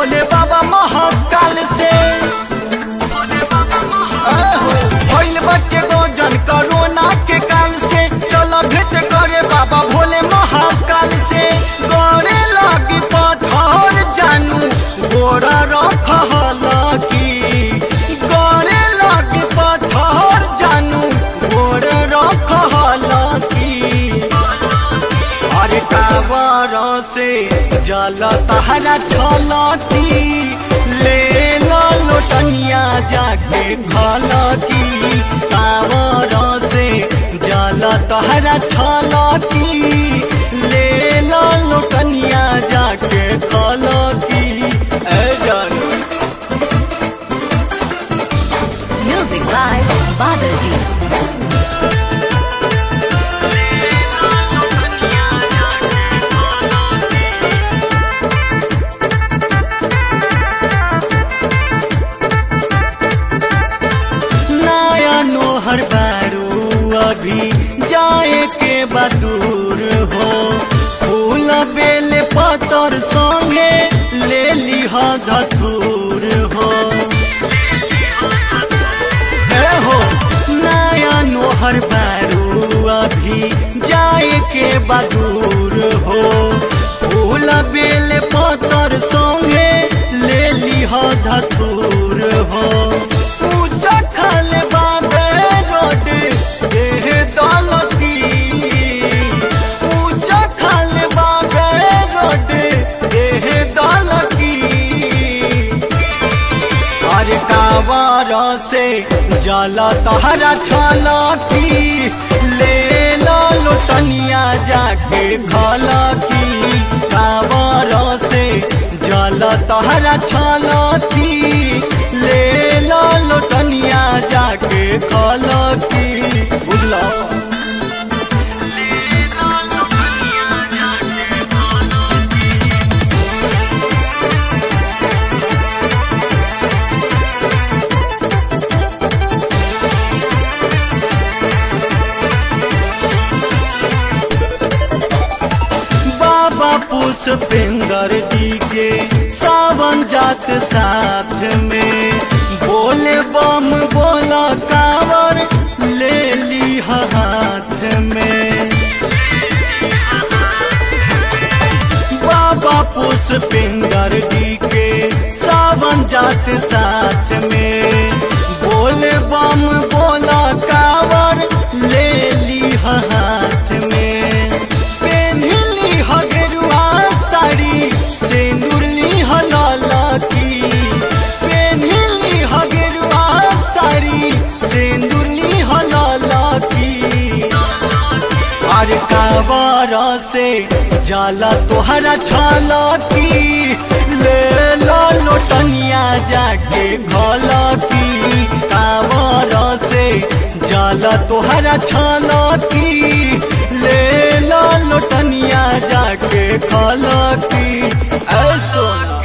भोले बाबा महाकाल से भइल बच्चे गोजन कोरोना के काल से चल भेंट करे बाबा भोले महाकाल से गड़े लगी पत्थर जानू गोरा रखल की गड़े लगी पत्थर जानू गोर रखल की अरे कावर से जल तहरा छलती ले लो लोटनिया जाके खलती कावर से जल तहरा छलती ले लो लोटनिया जाके खलती ए जानू Music by Badaji. नया नोहर बारू अभी जाए के बदूर हो फूल बेल पतर संगे ले लिह धतूर हो ए हो नया नोहर बारू अभी जाए के बदूर हो फूल बेल पतर संगे ले लिह धतूर हो पूजा खल बाबे रोड देह दौलती पूजा खल बाबे रोड देह दौलती अरे कावर से जल तहरा छलकी ले लो लोटनिया जाके खलकी कावर से जल तहरा छलकी ले लो लोटनिया जाके खलकी बुझलो बाबा पुष्पेंद्र जी के सावन जात साथ में बोले बम बोला कावर ले ली हाथ में बाबा पुष्पेंद्र जी के सावन जात साथ में बोले बम बोला कावर ले ली हाथ में पेन्हली हगरुआ साड़ी सिंदूरली हलालकी पेन्हली हगरुआ साड़ी सिंदूरली हलालकी अरे कावर से जाला तोहरा छलकी ले लो लोटनिया जाके घलकी कावर से जाला तोहरा छलकी ले लो लोटनिया जाके खलकी ऐ सोना